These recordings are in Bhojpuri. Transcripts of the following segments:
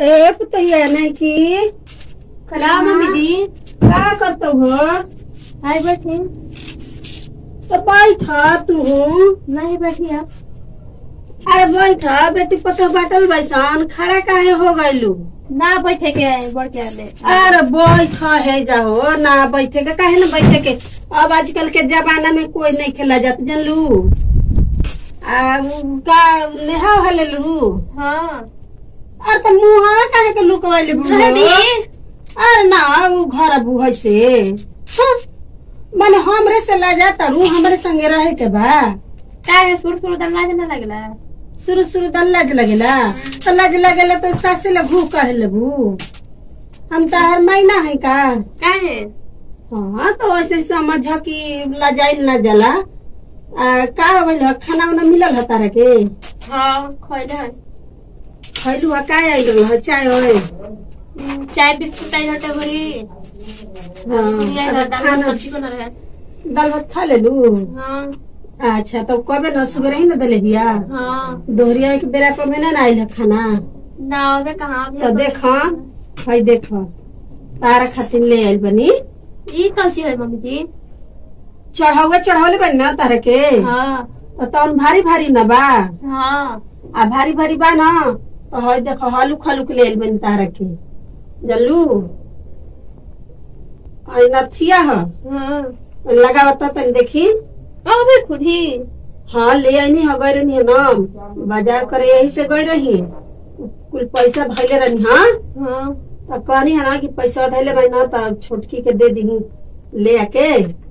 ए पुतैया नहीं की का मम्मी जी का करतो हो हाय बैठी तो बैठा तू नहीं बैठी आप अरे बैठा बेटी पतो बाटल बैसान खड़ा काहे हो गइलू ना बैठे के आए बढ़ के आने अरे बैठा है जाओ ना बैठे के काहे ना बैठे के अब आजकल के जमाना में कोई नहीं खेला जात जानलू आ उ का नेहा हले लू हाँ अरे तो मुहा काहे के लुकवाइले सही अरे ना उ घर बुहै से हाँ, माने हमरे से ला जाता रू हमरे संगे रहे के बा का है सुर सुर दम लाज ना लगला शुरू शुरू तो लाज लगेला तो लाज लगेला तो सासे ले भू काढ़ लेबू हम तो हर महीना है का का है हाँ तो ऐसे समझ कि लजाइल ना जला आ, का होइल ह? खाना उना मिलल ह तारा के हाँ खोले है खैलू हा का आइल ह चाय ओए चाय बिस्कुट आई हटे भरी ये हाँ दाल खाना सब्जी बना रहे दाल भात खा लेलू हाँ अच्छा तो कबे न सुबह ही न दले हिया हाँ दोहरिया एक बेरा पर में ना आइल ह खाना ना होवे कहाँ अभी तो देख हई देख तारा खातिर ले आइल बनी ये कैसी है मम्मी जी चढ़ावे चढ़ावले बनी ना तारा के हाँ तो तौन भारी भारी न बा हाँ आ भारी भारी बा ना तो हई देख हलुक हलुक ले आइल बनी तारा के जल्लू हई नथिया ह हाँ लगावता तनी देखी अबे खुद ही हाँ ले आईनी ह गई रही ना बाजार करे यही से गई रही कुल पैसा धैले रही हाँ हाँ तब कहनी है ना कि पैसा धैले रही ना तब छोटकी के दे दी ले आके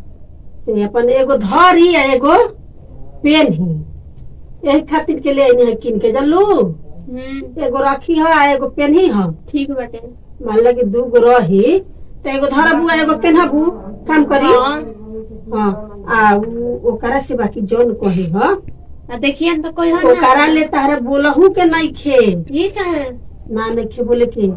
से अपन एगो धर ही है एगो पेन ही यही खातिर के ले आईनी है किन के जानलू हम्म एगो रखी है आ एगो पेन ही है ठीक बाटे मान लगे दू गो रही तो एगो धरबू आ एगो पेनहबू काम करी हाँ हाँ आ उ- ओकरा से बाकी जौन कही है आ देखिए न तो कोई है ओकरा ले तारे बोलहू के नहीं खे ये क्या है ना नहीं खे बोले के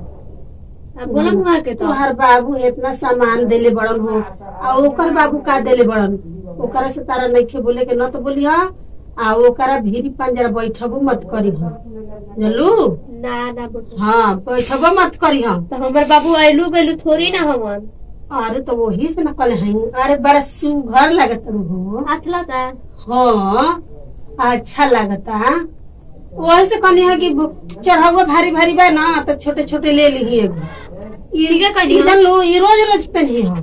अब बोला मुहा के तो तोहर बाबू इतना सामान देले बड़न हो आ ओकर बाबू का देले बड़न ओकरा से तारा नहीं खे बोले के न तो बोली हा आ ओकरा भीरी पंजरा बैठबो मत करी हा जानलू ना ना बोल हाँ बैठबो मत करी हा तो हमारे बाबू आइलू गइलू थोड़ी ना हमन अरे तो वही से न कल है अरे बड़ा सुघर लगत हो हाथ लगा हाँ अच्छा लगता वही से कहनी है कि चढ़ावा भारी भारी बा ना तो छोटे छोटे ले ली एगो ठीक है कहनी ई हो। जान लो ये रोज रोज पहनी है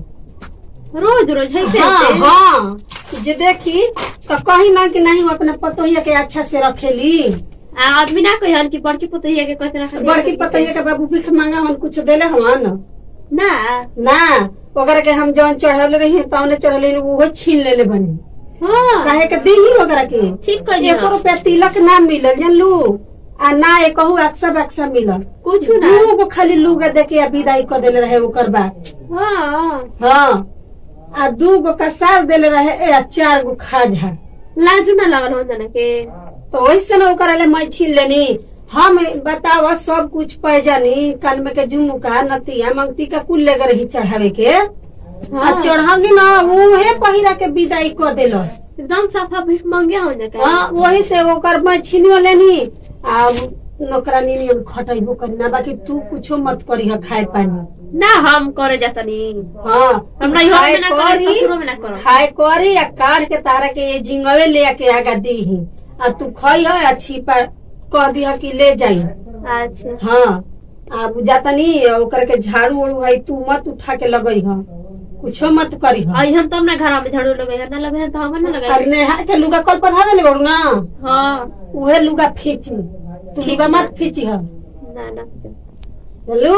रोज रोज है हाँ हाँ जे देखी तो कहीं ना कि नहीं वो अपने पतोहिया के अच्छा से रखेली आदमी ना कही हन कि बड़की पुतहिया के कहते रखा बड़की पतोहिया के बाबू भीख मांगा हम कुछ देले हवन ना ना ओकरा के हम जौन चढ़ावले रही तौने चढ़ले वो छीन लेले बनी हाँ काहे के दी ओकरा के ठीक कहनी एको रुपया तिलक ना मिलल जानलू आ ना एकहू अक्सा बक्सा मिलल कुछ ना दू गो खाली लुगा देके आ विदाई कर देले रहे ओकर बाद हाँ हाँ आ दू गो कसार देले रहे ए, आ चार गो खाजा लाजू ना लगल हो जाने के तो वैसे ना ओकरा ले मैं छीन लेनी हम बतावा सब कुछ पै जानी कान में के झुमका नतिया मंगती का कुल लेकर रही चढ़ावे के आ हाँ। चढ़ावी ना उहे पहिरा के विदाई कर देलस एकदम सफा भीख मांगे हो जाने हाँ वही से ओकर मैं छीनियो लेनी आ नौकरानी नियन खटैबो करी ना बाकी तू कुछो मत करी है खाए पानी ना हम करे जातनी हाँ हमरा इहो खाए में ना करे करी, ससुरो में ना करो खाए करी आ काट के तारा के ये झिंगवे ले आके आगा दी आ तू खई है आ छिपा कह दी कि ले जाई अच्छा हाँ आ जातनी ओकर के झाड़ू उड़ू है तू मत उठा के लगई है कुछो मत करी है आई हम तो अपना घर में झाड़ू लगे है ना लगे है तो हम ना लगे और नेहा के लुगा कल पधा देले बड़ू ना हाँ उहे लुगा फीची तू लुगा मत फीची है ना ना जानलू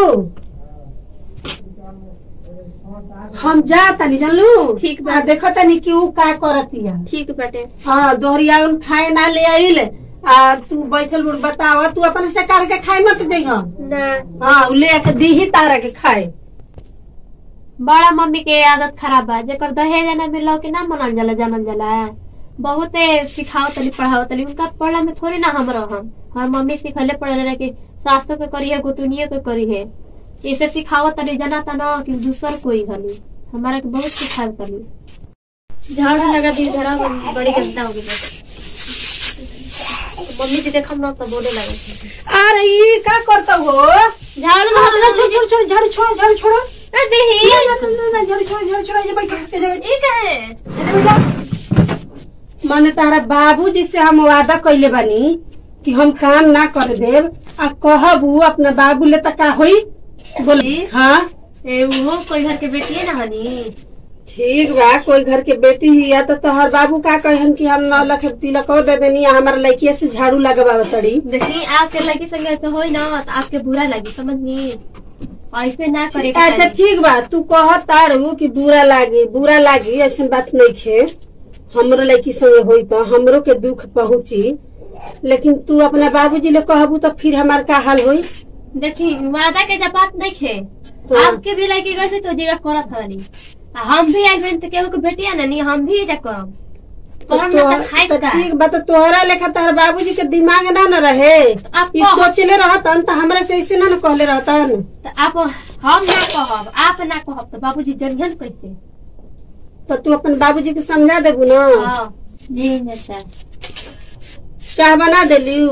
हम जा तनी जानलू ठीक बा। आ देखो तनी कि ऊ का करतिया ठीक बाटे हाँ दोहरिया उन खाए ना ले आइल आ तू बैठल बुढ़ बतावा तू अपन से काट के खाए मत जइह ना हाँ उ ले के दी ही तारा के खाए बड़ा मम्मी के आदत खराब बा जेकर दहेज ना मिलो के ना मनल जाला जानल जाला बहुते सिखाओ तली पढ़ाओ तली उनका पढ़ला में थोड़ी ना हम रहम हर मम्मी सिखले पढ़ले रहे कि सासो के करी है गोतुनियो के करी है इसे सिखाओ तली जना तना कि दूसर कोई हली हमारा के बहुत सिखाओ तली झाड़ू लगा दी धरा बड़ी गंदा हो गई मम्मी जी देखम ना तो बोले लगे अरे ई का करता हो झाड़ू ना ना छोड़ छोड़ छोड़ झाड़ू छोड़ झाड़ू छोड़ो ए देही ना, ना, ना, ना, झाड़ू छोड़ झाड़ू छोड़ ये बैठ के जा ई कहे मने तारा बाबूजी से हम वादा कइले बानी कि हम काम ना कर देब आ कहबू अपना बाबू ले त का होई बोल जी? हाँ ए वो कोई घर के बेटी है ना हनी ठीक बा कोई घर के बेटी ही या तो तोहर बाबू का कहन कि हम नौ लाख तिलक दे देनी आ हमारा लड़किया से झाड़ू लगवा तड़ी देखी आपके लड़की संगे तो होई ना तो आपके बुरा लगी समझनी ऐसे ना करे के अच्छा चाही। ठीक बा तू कह तारू कि बुरा लागी बुरा लागी ऐसा बात नहीं खे हमरो लड़की संगे होई तो हमरो के दुख पहुंची लेकिन तू अपना बाबूजी ले कहबू तो फिर हमार का हाल होई देखी वादा के जब बात नहीं खे हाँ। आपके भी लड़की गई थी तो जीगा करत हनी आ हम भी आइल बन तो केहू के बेटिया ना नहीं हम भी जा करब तो करम ना तो तोह- खाई तो का ठीक बा तो तोहरा लेखा तोहर बाबूजी के दिमाग ना न रहे आप ई कह- सोचले रहतन तो हमरा से ऐसे ना न कहले रहतन तो आप हम ना कहब आप ना कहब तो बाबूजी जनियन कैसे तो तू अपन बाबूजी के समझा देबू ना हाँ जी अच्छा चाह बना देलियू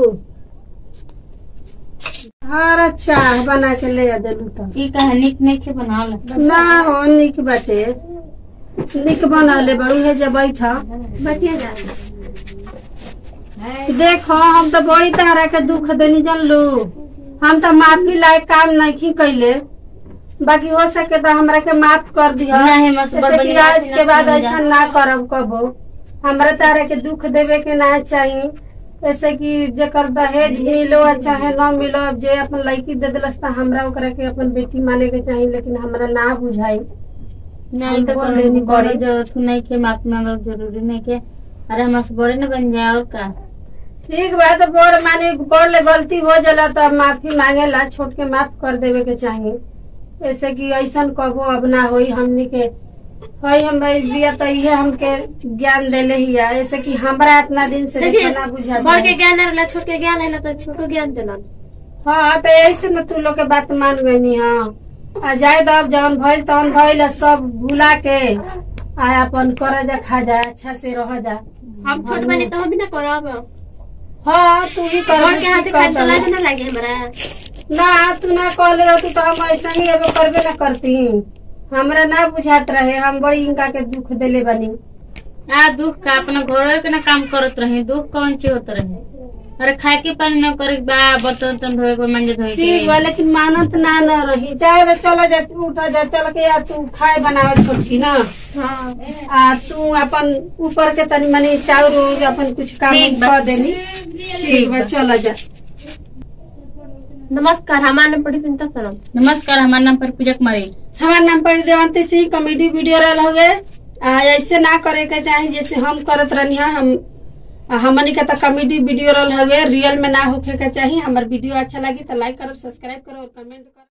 हरा चाह बना के ले आ देलू तो ई कहानी नहीं के बनाल ना हो निक बाटे निक बनले बड़ू है जब बैठा बैठिए जा देखो हम तो बड़ी तरह के दुख देनी जानलू हम तो माफी लायक काम नहीं कैले बाकी हो सके तो हमरा के माफ कर दिया नहीं, मस्त जैसे बड़ कि बड़ी आज बात के ना बाद समझा। ऐसा ना करब कबो हमरा तारा के दुख देवे के ना चाहिए जैसे कि जेकर दहेज मिलो चाहे न मिलो अब जे अपन लड़की दे दिलस तो हमरा ओकरा के अपन बेटी माने के चाहिए लेकिन हमरा ना बुझाई नहीं तो बोल देनी कोनो बड़े पड़ी। जरूरत नहीं के माफी मांगल जरूरी नहीं के अरे हमसे बड़े न बन जाए और का ठीक बा तो बड़ माने बड़ ले गलती हो जाला तो माफी मांगेला छोट के माफ कर देवे के चाहिए ऐसे कि ऐसन कबो अब ना होई हमनी के हई हम भाई बिया तो इहे हमके ज्ञान देले ही है ऐसे कि हमरा इतना दिन से देखिए देखो ना बुझाता बड़ के है। ज्ञान रहला छोट के ज्ञान रहला तो छोटो ज्ञान देलन हाँ तो ऐसे न तू लोग के बात मान गई हाँ आ जाए तो अब जौन भइल तौन भइल आ सब भुला के आ अपन कर जा खा जा अच्छा से रह जा हम छोट बने तो हम भी ना करब हाँ तू भी कर बड़ के हाथे खाए तो लाज ना लागे हमरा ना तू ना कहले रहती तो हम ऐसा ही एगो करबे ना करती हमरा ना बुझात रहे हम बड़ी इनका के दुख देले बनी आ दुख का अपना घर के ना काम करत रहे दुख कौन चीज होत रहे अरे खाए के पानी न करे के बा बर्तन उर्तन धोए के मंजे धोए ठीक बा के लेकिन मानत ना न रही जाए तो चला जा उठा जा चल के या तू खाए बनावे छोटकी ना हाँ आ तू अपन ऊपर के तनी मनी चाउर उर अपन कुछ काम ठीक बा। कर देनी ठीक बा चला जा नमस्कार हमारा नाम पड़ी चिंता सरम नमस्कार हमारा नाम पर पूजा कुमारी हमार नाम पर देवंती सिंह कॉमेडी वीडियो रहल हो गए आ, ऐसे ना करे के चाही जैसे हम करत रहनी है हम आ, हमनी के तो कॉमेडी वीडियो रहल हवे रियल में ना होखे के चाही हमार वीडियो अच्छा लगी तो लाइक करो सब्सक्राइब करो और कमेंट करो